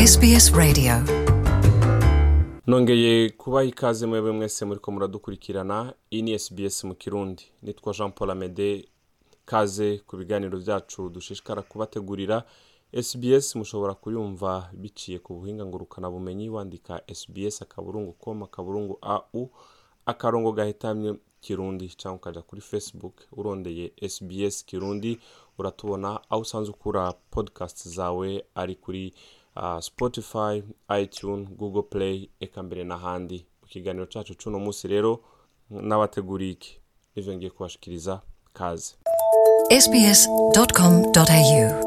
SBS Radio. nongeye kubaha ikaze mwebwe mwese muriko muradukurikirana iyi ni sbs mu kirundi nitwa jean paul amede kaze ku biganiro byacu dushishikara kubategurira sbs mushobora kuyumva biciye ku buhinga ngurukanabumenyi wandika sbs akaburungu com akaburungu au akarongo gahetamye kirundi cyangwa ukaja kuri facebook urondeye sbs kirundi uratubona aho usanzwe ukura podcast zawe ari kuri uh, spotify itune google play eka mbere n'ahandi mu kiganiro cacu c'uno munsi rero n'abateguriye iki nivyo ngiye kubashikiriza kaze sbs.com.au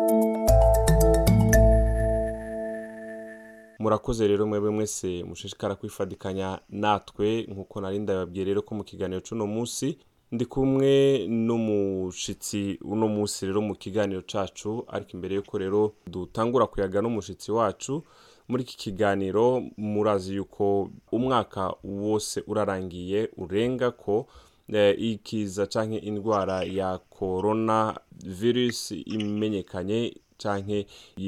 murakoze rero mwebwe mwese mushishikara kwifadikanya natwe nk'uko nari ndababwiye rero ko mu kiganiro c'uno munsi ndi kumwe n'umushitsi uno munsi rero mu kiganiro cacu ariko imbere yuko rero dutangura kuyaga n'umushitsi wacu muri iki kiganiro murazi yuko umwaka wose urarangiye urenga ko eh, ikiza canke indwara ya corona virus imenyekanye canke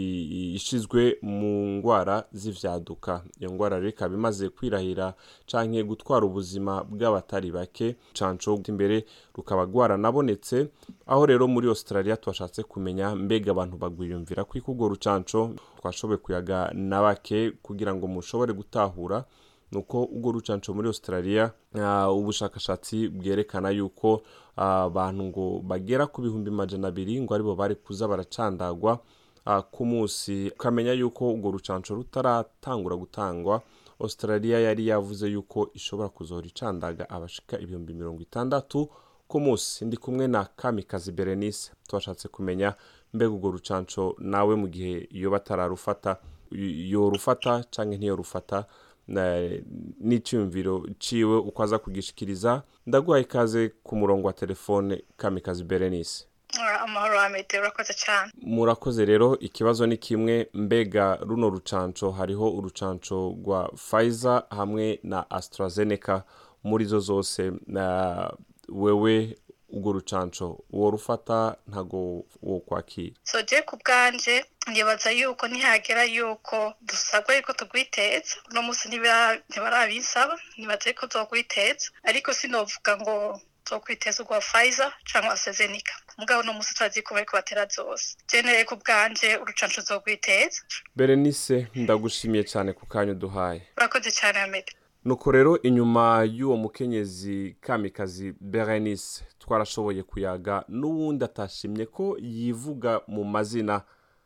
i- ishizwe mu ngwara z'ivyaduka iyo ngwara rero ikaba imaze kwirahira canke gutwara ubuzima bw'abatari bake canco imbere rukaba rwaranabonetse aho rero muri australia twashatse kumenya mbega abantu bagwiyumvira kwiko urwo rucanco twashoboye kuyaga na bake kugira ngo mushobore gutahura nuko urwo rucanco muri australia uh, ubushakashatsi bwerekana yuko ah, abantu ngo bagera ku bihumbi majana abiri ngo aribo bari kuza baracandagwa uh, ku munsi ukamenya yuko urwo rucanco rutaratangura gutangwa australia yari yavuze yuko ishobora kuzohora icandaga abashika ibihumbi mirongo itandatu ku munsi ndi kumwe na kamikazi berenice twashatse kumenya mbega urwo rucanco nawe mu gihe yoba atararufata y- yorufata canke ntiyorufata na- n'icyumviro ciwe uko aza kugishikiriza ndaguhaye ikaze ku murongo wa telefone kamikazi berenice Ora, amahoro amede urakoze cyane murakoze rero ikibazo ni kimwe mbega runo rucanco hariho urucanco rwa Pfizer hamwe na AstraZeneca muri zo zose na wewe urwo rucanco uwo rufata ntago wo kwakira so je ku bwanje nibaza yuko nihagera yuko dusabwa yuko tugwiteza uno munsi ntibira- ntibarabinsaba nibaza yuko tugwiteza ariko sinovuga ngo tukwiteza urwa Pfizer cyangwa AstraZeneca mugabo uno munsi turazi ko bariko batera zose je nereye ku bwanje urucanco zogwiteza Berenice ndagushimiye cyane ku kanya uduhaye urakoze cyane amede nuko rero inyuma y'uwo mukenyezi kamikazi berenice twarashoboye kuyaga n'uwundi atashimye ko yivuga mu mazina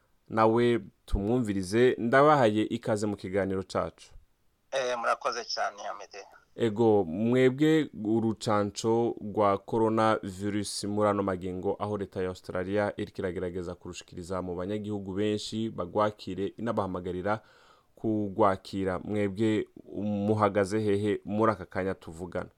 nawe tumwumvirize ndabahaye ikaze mu kiganiro cacu Eh, murakoze cyane amede ego mwebwe urucanco rwa corona virus muri ano magingo aho leta ya australia iriko iragerageza kurushikiriza mu banyagihugu benshi bagwakire inabahamagarira kugwakira mwebwe muhagaze hehe muri aka kanya tuvugana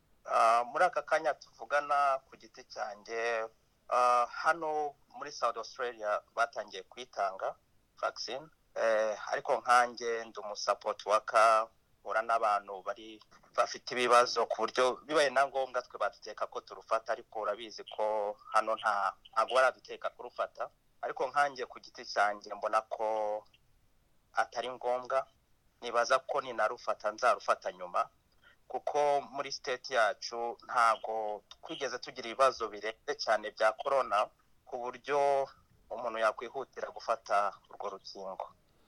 Ah, muri aka kanya tuvugana ku giti cyanjye ah, hano muri south australia batangiye kuyitanga vaccine eh, ariko nkanjye ndi umusapoti waka mpura n'abantu bari bafite ibibazo ku buryo bibaye na ngombwa twe baduteka ko turufata ariko urabizi ko hano nta ntabwo baraduteka kurufata ariko nkanjye ku giti cyanjye mbona ko atari ngombwa nibaza ko ninarufata nzarufata nyuma kuko muri state yacu ntago twigeze tugira ibibazo birenze cyane bya corona ku buryo umuntu yakwihutira gufata urwo rukingo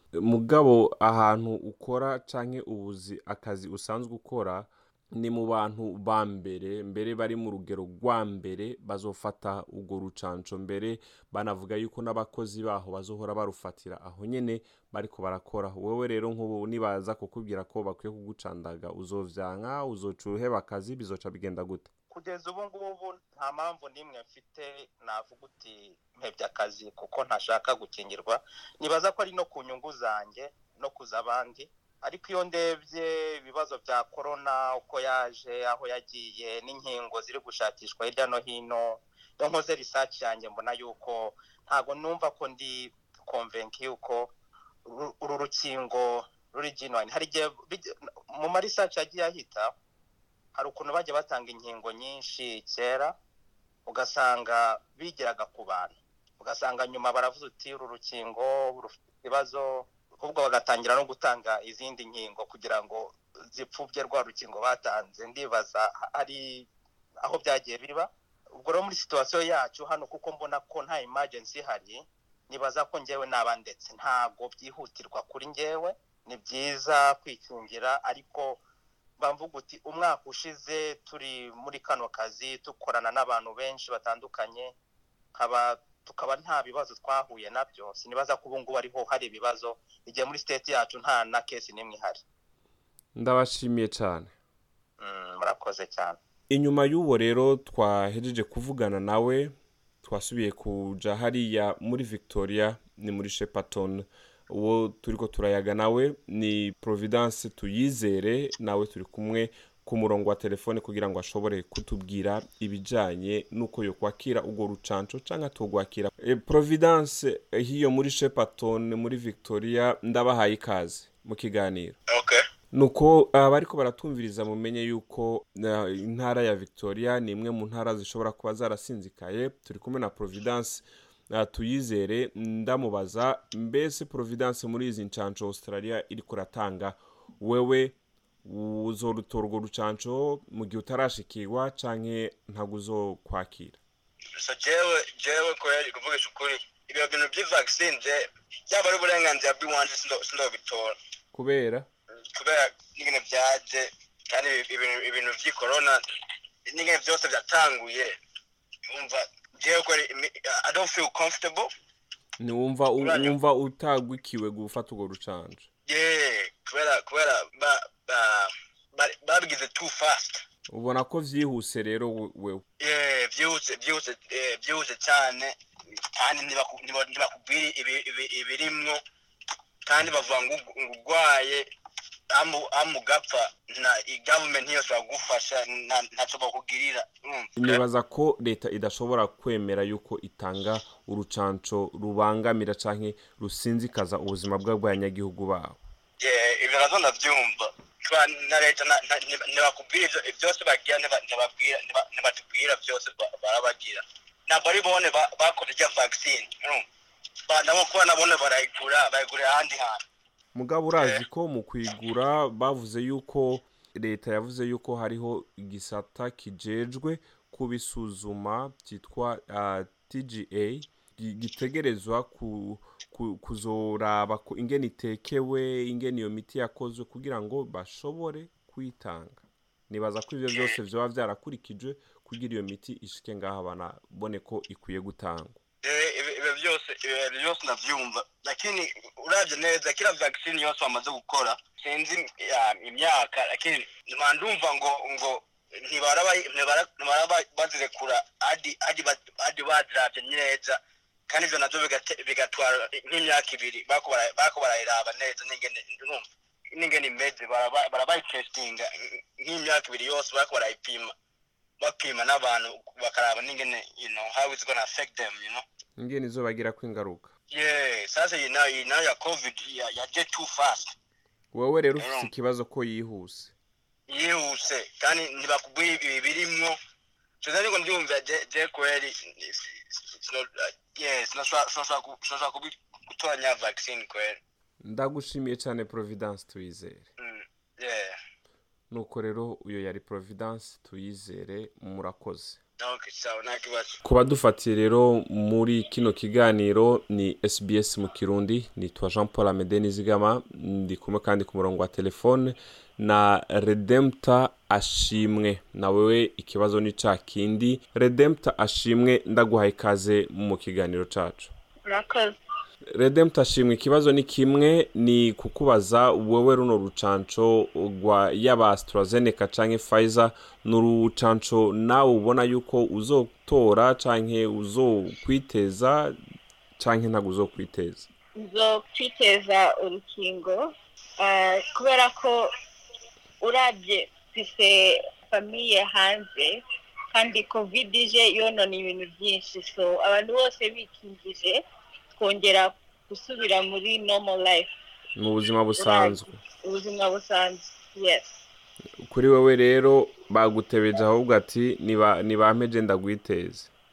mugabo ahantu ukora canke ubuzi akazi usanzwe ukora ni mu bantu ba mbere mbere bari mu rugero rwa mbere bazofata urwo rucanco mbere banavuga yuko n'abakozi baho bazohora barufatira aho nyene bariko barakora wewe rero nk'ubu nibaza kukubwira ko bakwiye kugucandaga uzovyanka uzoca uheba akazi bizoca bigenda gute kugeza ubu ngubu nta mpamvu n'imwe mfite navuga uti mpebye akazi kuko ntashaka gukingirwa nibaza ko ari no ku nyungu zanjye no kuza abandi ariko iyo ndebye ibibazo bya korona uko yaje aho yagiye n'inkingo ziri gushakishwa hirya no hino iyo nkoze risaci yanjye mbona yuko ntabwo numva ko ndi konvenki yuko uru- uru rukingo ruri genuine hari igihe bijya- mu marisaci yagiye ahita hari ukuntu bajya batanga inkingo nyinshi kera ugasanga bigeraga ku bantu ugasanga nyuma baravuze uti uru rukingo rufite ibibazo ahubwo bagatangira no gutanga izindi nkingo kugira ngo zipfubye rwa rukingo batanze ndibaza ari aho byagiye biba ubwo rero muri situwasiyo yacu hano kuko mbona ko nta emergency ihari nibaza ko ngewe naba ndetse ntabwo byihutirwa kuri ngewe ni byiza kwikingira ariko mvuga uti umwaka ushize turi muri kano kazi dukorana n'abantu benshi batandukanye tukaba nta bibazo twahuye nabyo sinibaza ko ubu ngubu ariho hari ibibazo igihe muri siteti yacu nta na kesi n'imwe ihari ndabashimiye cyane murakoze cyane inyuma y'uwo rero twahejeje kuvugana nawe twasubiye kuja hariya muri victoria ni muri shepaton uwo turi ko turayaga nawe ni providence tuyizere nawe turi kumwe ku murongo wa telefone kugira ngo ashobore kutubwira ibijyanye n'uko yo kwakira urwo rucanco cyangwa tugwakira e, providence hiyo muri shepaton muri victoria ndabahaye ikaze mu kiganiro okay nuko abariko baratumviriza mumenye yuko intara ya victoria ni imwe mu ntara zishobora kuba zarasinzikaye turi kumwe na providence tuyizere ndamubaza mbese providence muri izi ncanco australia iri kuratanga wewe uzorutora urwo rucanco mu gihe utarashikirwa canke ntabwo uzokwakira so jewe jewe kweri kuvugisha ukuri ibyo bintu by'ivaccine je byaba ari uburenganzira bw'iwanje sindobitora kubera kubera n'ingene byaje kandi ibintu by'i corona n'ingene byose byatanguye umva jewe kweri i don't feel comfortable ntiwumva wumva utagwikiwe gufata urwo rucanco yeah kubera kubera babigize too fast ubona ko vyihuse rero wewe yeah vyihuse vyihuse vyihuse cyane kandi ntibakubwira ibirimwo kandi bavuga ngo urwaye amugapfa na government ntiyashobora kugufasha ntacyo bakugirira nibaza ko leta idashobora kwemera yuko itanga urucanco rubangamira canke rusinzikaza ubuzima bw'abanyagihugu babo ibyo nazo ndabyumva na leta ntibakubwira byose bagira ntibatubwira byose barabagira ntabwo ari bone bakoze rya vaccine nabo kuba nabone barayigura bayigurira ahandi hantu mugabo urazi ko mu kwigura bavuze yuko leta yavuze yuko hariho igisata kijejwe kubisuzuma cyitwa tga gitegerezwa kuzoraba ingene itekewe ingene iyo miti yakozwe kugira ngo bashobore kuyitanga nibaza ko ibyo byose byaba byarakurikijwe kugira iyo miti ishike ngaho banabone ko ikwiye gutangwa ibyo byose ibyo byose ndabyumva lakini urabye neza kila vaccine yose bamaze gukora sinzi imyaka lakini ndumva ngo ngo ntibara bazirekura hadi baziravye neza kandi ivyo navyo bigatwara nk'imyaka ibiri bako barayiraba neza n'ingene imeze barabayitestinga nk'imyaka ibiri yose bako barayipima bapima n'abantu bakaraba n'ingene you know how it's gonna affect them you know ingene izobagirako ingaruka yeah sasa iyi nayo iyi nayo ya covid yaje too fast wowe rero ufite ikibazo ko yihuse yihuse kandi ntibakubwira ibi birimwo tuzi ariko ndumva je kweri sinashobora gutoranya vaccine kweri ndagushimiye cyane providence tuyizere yeah nuko rero uyo yari providence tuyizere murakoze okay sawa nta kibazo ku badufatiye rero muri kino kiganiro ni sbs mu kirundi nitwa jean paul amede nizigama ndi kumwe kandi ku murongo wa telefone na redempta ashimwe nawewe ikibazo ni ca kindi redempta ashimwe ndaguhaye ikaze mu kiganiro cacu murakoze redempta ashimwe ikibazo ni kimwe ni kukubaza wowe runo rucanco rwa yaba AstraZeneca canke Pfizer ni urucanco nawe ubona yuko uzotora canke uzokwiteza canke ntabwo uzokwiteza uzokwiteza urukingo kubera ko urabye mfise famiye hanze kandi covid ije yonona ibintu byinshi so abantu bose bikingije twongera gusubira muri normal life mu buzima busanzwe ubuzima busanzwe yes kuri wowe rero bagutebeje ahubwo ati ntibampeje ndagwiteze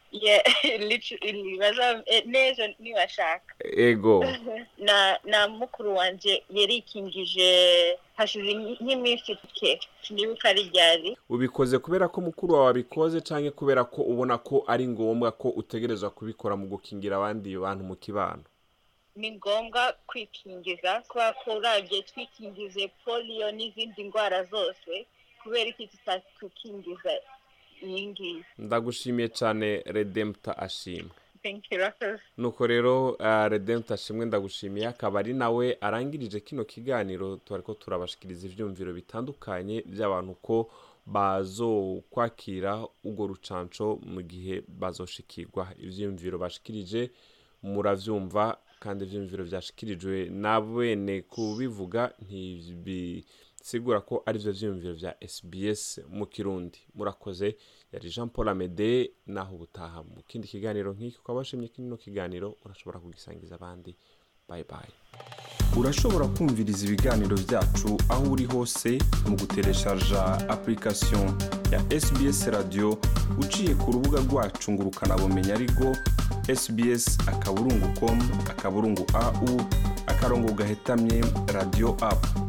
Yeah, literally baza eh, n'ejo nibashaka ego na na mukuru wanje yarikingije hashize nk'iminsi ke sinibuka ari ryari ubikoze kubera ko mukuru wawe abikoze cyangwa kubera ko ubona ko ari ngombwa ko utegerezwa kubikora mu gukingira abandi bantu mu kibano ni ngombwa kwikingiza kubera ko urabye twikingize polio n'izindi ndwara zose kubera iki tutatukingiza iyi ngiyi ndagushimiye cyane redempta ashimwe thank you Rafael. nuko rero uh, redempta ashimwe ndagushimiye akaba ari nawe arangirije kino kiganiro twari ko turabashikiriza ivyumviro bitandukanye by'abantu ko bazokwakira urwo rucanco mu gihe bazoshikirwa ivyumviro bashikirije muravyumva kandi ivyumviro vyashikirijwe na bene kubivuga ntibisigura ko ari vyo vyumviro vya sbs mu kirundi murakoze yari jean paul amede naho ubutaha mu kindi kiganiro nk'iki ukaba washimye kino kiganiro urashobora kugisangiza abandi bye bye urashobora kumviriza ibiganiro byacu aho uri hose mu gutereshaja application ya sbs radio uciye ku rubuga rwacu ngo ukanabumenya ariko sbs akaburungu com akaburungu au akarongo gahetamye radio app